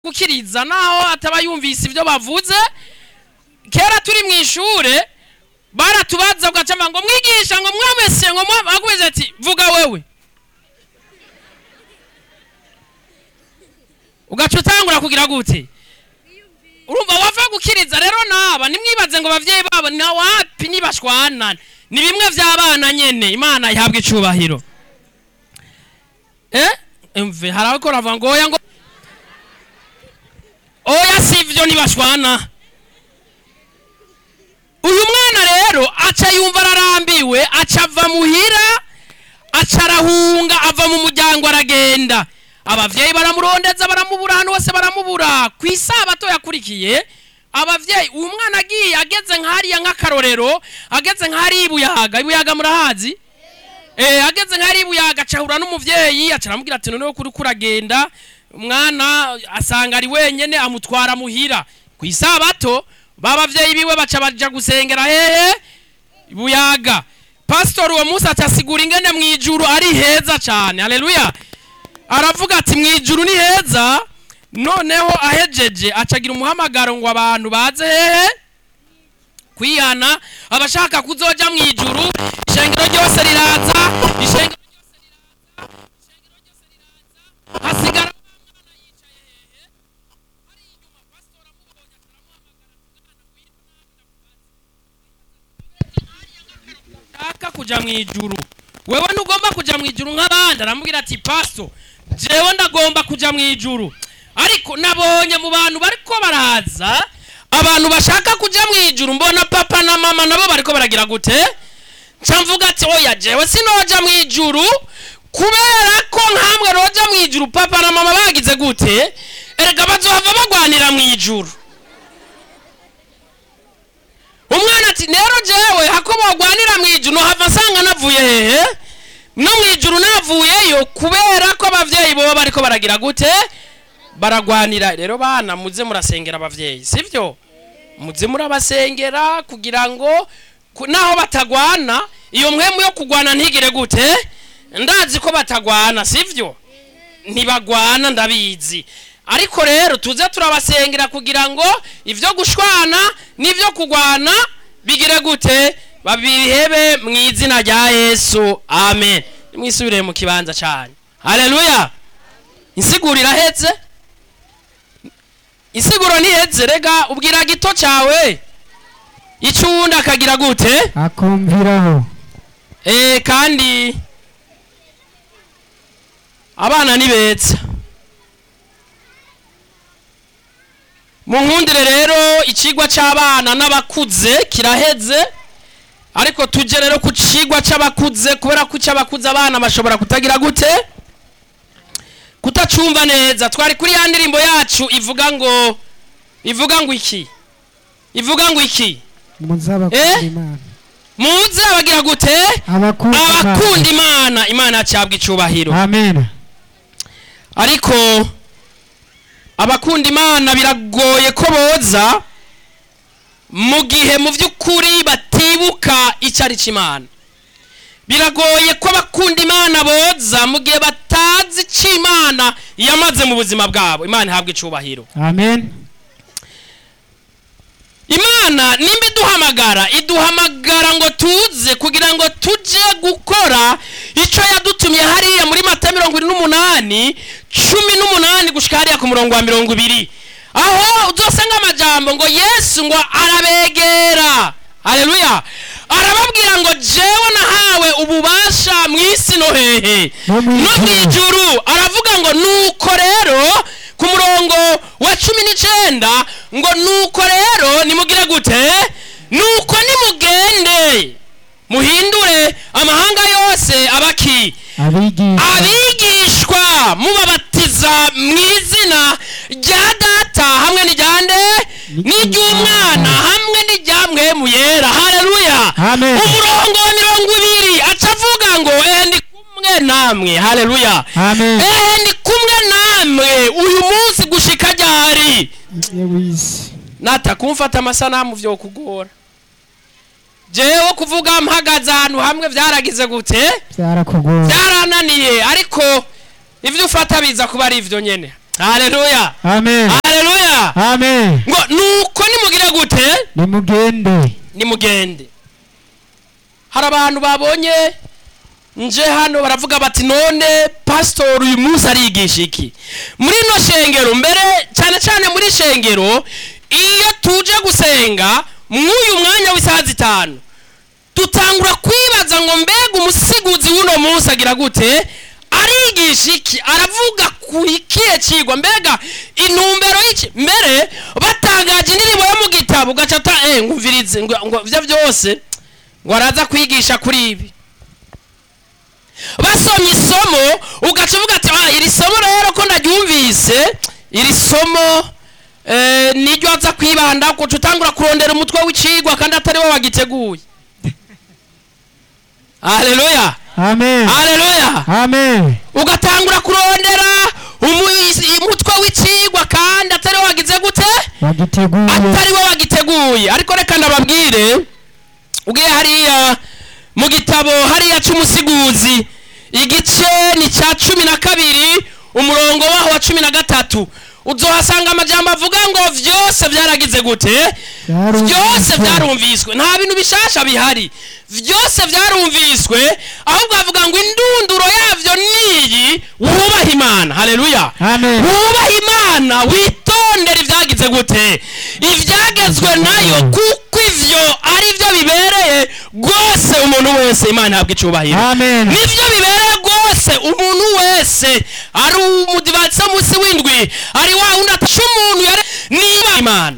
gukiriza naho ataba yumvise ibyo bavuze kera turi mu ishure baratubaza ugacama ngo mwigisha ngo mwamese ngo mwagumeze ati vuga wewe ugaca utangura kugira gute urumva wava gukiriza rero naba nimwibaze ngo abavyeyi babo na wapi nibashwana ni bimwe vy'abana nyene imana ihabwa icubahiro eh mve harako ravuga ngo oya ngo oya sivyo nibashwana uyu mwana rero aca yumva ararambiwe aca ava muhira aca arahunga ava mu muryango aragenda abavyeyi baramurondeza baramubura ahantu hose baramubura ku isabato yakurikiye abavyeyi uyu mwana agiye ageze nk'hariya nk'akarorero ageze nk'hariya ibuyaga ibuyaga murahazi eh ageze nk'hariya ibuyaga acahura n'umuvyeyi aca aramubwira ati noneho kuri kuragenda umwana asanga ari wenyene amutwara muhira ku isabato babavyeyi biwe baca baja gusengera hehe ibuyaga pastor uwo munsi acasigura ingene mwijuru ari heza cane haleluya aravuga ati mwijuru ni heza noneho ahejeje acagira umuhamagaro ngo abantu baze hehe kwihana abashaka kuzoja mwijuru ishengero ryose riraza ishengero ryose riraza ishengero ryose riraza hasigara umwana yicaye hehe hari inyuma pastor amubonye akaramuhamagara mwana ngwino shaka kuja mwijuru wewe ntugomba kuja mwijuru nk'abandi aramubwira ati paso jewe ndagomba kuja mwijuru ariko nabonye mu bantu bariko baraza abantu bashaka kuja mwijuru mbona papa na mama nabo bariko baragira gute nca mvuga ati oya jewe sinoja mwijuru kubera ko nkamwe roja mwijuru papa na mama bagize gute erega bazohava bagwanira mwijuru umwana ati rero jewe hako bagwanira mwijuru nohava nsanga navuye hehe no mwijuru navuyeyo kubera ko abavyeyi boba bariko baragira gute baragwanira rero bana muze murasengera abavyeyi sivyo muze murabasengera kugira ngo ku- naho batagwana iyo mwemu yo kugwana ntigire gute ndazi ko batagwana sivyo ntibagwana ndabizi ariko rero tuze turabasengera kugira ngo ivyo gushwana n'ivyo kugwana bigire gute babihebe mu izina rya yesu amen nimwisubire mu kibanza cyane haleluya insiguro iraheze insiguro ntiheze rega ubwira gito cyawe icyo uwundi akagira gute akumviraho Eh kandi abana ni beza munkundire rero ikigwa c'abana n'abakuze kiraheze ariko tuje rero ku cigwa c'abakuze kubera ko c'abakuze abana bashobora kutagira gute kutacumva neza twari kuri ya ndirimbo yacu ivuga ngo ivuga ngo iki ivuga ngo iki muzabakunda Eh? imana muze abagira gute abakunda abakunda imana imana yacabwa icubahiro amen ariko abakunda imana biragoye ko boza mu gihe mu by'ukuri batibuka icyo ari cy'imana biragoye ko abakunda imana boza mu gihe batazi icyo imana yamaze mu buzima bwabo imana ihabwa icubahiro amen imana nimba iduhamagara iduhamagara ngo tuze kugira ngo tujye gukora icyo yadutumye hariya muri mata mirongo irindwi n'umunani cumi n'umunani gushyika hariya ku murongo wa mirongo ibiri aho uzasanga amajambo ngo yesu ngo arabegera hareruya arababwira ngo jewe nahawe ububasha mu isi no hehe No mu no mu ijuru. ijuru aravuga ngo nuko rero ku murongo wa cumi n'icenda ngo nuko rero nimugire gute nuko nimugende muhindure amahanga yose abaki abigisha abigishwa mubabatiza mu izina rya data hamwe n'ijyande n'iry'umwana hamwe n'iryamwemu yera hareruya Amen. umurongo wa mirongo ibiri aca avuga ngo ehe ndi kumwe namwe hareruya amen ehe ndi kumwe namwe uyu munsi gushika ryari yewisi nata kumfata amasanamu vyo kugora jewe kuvuga mpagaze ahantu hamwe vyaragize gute byarakugora byarananiye ariko ivyo ufata biza kuba ari ivyo nyene haleluya amen haleluya amen ngo nuko nimugire gute nimugende nimugende hari abantu babonye nje hano baravuga bati none pasitori uyu munsi arigisha iki muri ino shengero mbere cyane cyane muri shengero iyo tuje gusenga mw'uyu mwanya w'isaha zitanu dutangura kwibaza ngo mbega umusiguzi w'uno munsi agira gute arigisha iki aravuga ku ikihe kigwa mbega intumbero y'iki mbere batangaje indirimbo yo mu gitabo ugaca ata eh ngumvirize ngo ngo ivyo byose ngo araza kwigisha kuri ibi basomye isomo ugaca uvuga ati ah iri somo rero ko ndaryumvise iri somo eh, niryo aza kwibanda kuca utangura kurondera umutwe w'icigwa kandi atari wo wagiteguye haleluya amen haleluya amen ugatangura kurondera umu- umutwe w'icigwa kandi atari wo wagize gute wagiteguye atari wo wagiteguye ariko reka ndababwire ugiye hariya mu gitabo hariya cy'umusiguzi igice ni cya cumi na kabiri umurongo waho wa cumi na gatatu uzohasanga amajambo avuga ngo vyose vyaragize gute Vyarumviswe. vyose vyarumviswe nta bintu bishasha bihari vyose vyarumviswe ahubwo avuga ngo indunduro yavyo niyi wubaha imana haleluya amen wubaha imana witondere ibyagize gute ibyagezwe nayo kuko ivyo ari byo bibereye rwose umuntu wese imana ihabwa icubahiro amen nivyo bibereye rwose umuntu wese ari umudivatsi munsi w'indwi ari wa wundi atasha umuntu yare niba imana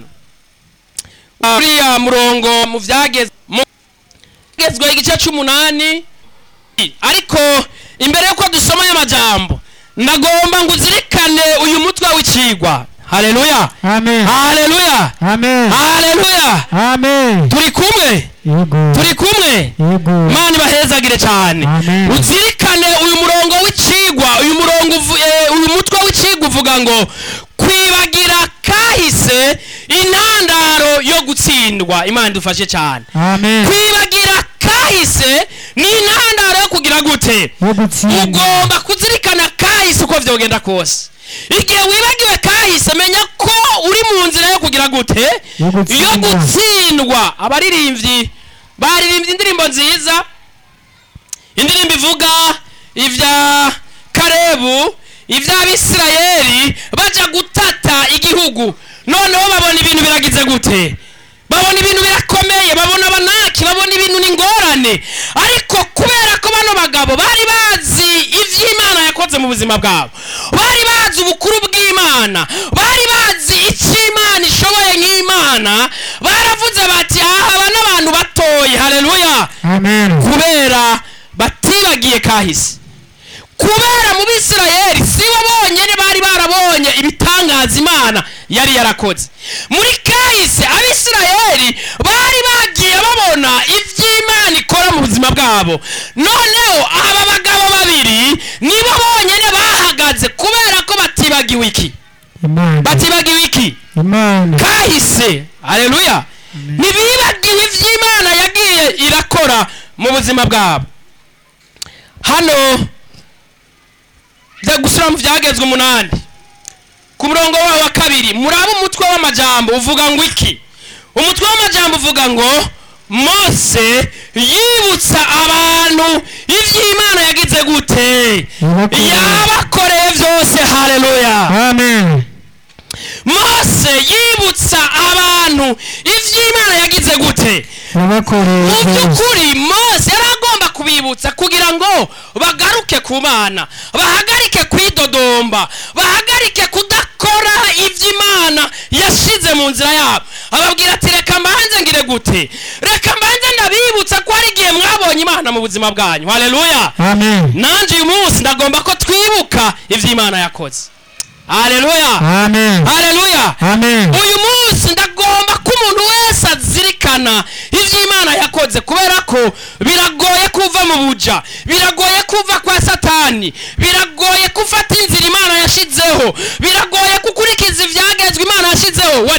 uriya murongo mu vyagezwe mu byagezwe igice c'umunani ariko imbere yuko dusoma aya majambo ndagomba ngo uzirikane uyu mutwe w'icigwa haleluya amen haleluya amen haleluya amen turi kumwe yego turi kumwe yego imana ibahezagire cyane Amen. uzirikane uyu murongo w'icigwa uyu murongo uvu- eh, uyu mutwe w'icigwa uvuga ngo kwibagira kahise intandaro yo gutsindwa imana idufashe cyane amen kwibagira kahise ni intandaro yo kugira gute yo gutsinda ugomba kuzirikana kahise uko vyogenda kose igihe wibagiwe kahise menya ko uri mu nzira yo kugira gute Yo gutsindwa. yo gutsindwa abaririmbyi baririmbye indirimbo nziza indirimbo ivuga ivya karebu ivy'abisirayeli baja gutata igihugu noneho babona ibintu biragize gute babona ibintu birakomeye babona abanaki babona ibintu ni ingorane ariko kubera ko bano bagabo bari bazi ivy'imana yakoze mu buzima bwabo bari bazi ubukuru bw'imana bari bazi icyo imana ishoboye nk'imana baravuze bati aha aba n'abantu batoye haleluya amen kubera batibagiye kahise kubera mu bisirayeli si bo bonyine bari barabonye ibitangaza imana yari yarakoze muri kahise abisirayeli bari bagiye babona iby'imana ikora mu buzima bwabo noneho aba bagabo babiri nibo bonyine bahagaze kubera ko batibagiwe iki imana batibagiwe iki imana kahise haleluya ntibibagiwe iby'imana yagiye irakora mu buzima bwabo hano bya gusura mu byagezwe umunani ku murongo wawo wa kabiri murabe umutwe w'amajambo uvuga ngo iki umutwe w'amajambo uvuga ngo mose yibutsa abantu iby'imana yagize gute Yabakoreye. yabakoreye byose haleluya amen mose yibutsa abantu iby'imana yagize gute yabakoreye mu byose by'ukuri mose yari agomba kubibutsa kugira ngo bagaruke ku mana bahagarike kwidodomba bahagarike kudakora iby'imana yashize mu nzira yabo ababwira ati reka mbanze ngire gute reka mbanze ndabibutsa ko hari igihe mwabonye imana mu buzima bwanyu haleluya amen nanjye uyu munsi ndagomba ko twibuka iby'imana yakoze haleluya amen haleluya amen uyu munsi ndagomba ko umuntu wese azirikana iby'imana yakoze kubera ko biragoye kuva mu buja biragoye kuva kwa satani biragoye gufata inzira imana yashizeho biragoye gukurikiza ibyagezwe imana yashizeho wari